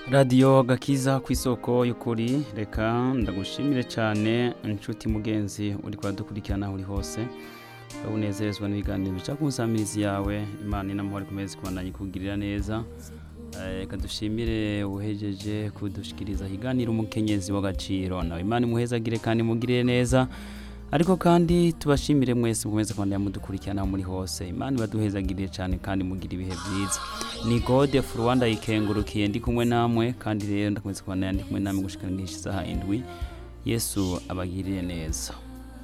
radiyo gakiza ku isoko y'ukuri reka ndagushimire cyane inshuti mugenzi uri kudukurikirana aho uri hose unezerezwa n'ibiganiro bica ku nsamirizi yawe imana inamahoro ikomeze kubandanya ikugirira neza reka dushimire uhejeje kudushikiriza ikiganiro umukenyezi w'agaciro nawe imana imuhezagire kandi imugirire neza ariko kandi tubashimire mwese mukomeze kubandanya mudukurikirana aho muri hose imana ibaduhezagirire cyane kandi mugire ibihe byiza ni gode furuwanda yikengurukiye ndi kumwe namwe kandi rero ndakomeza kubandanya ndi kumwe namwe gushikana isaha indwi yesu abagirire neza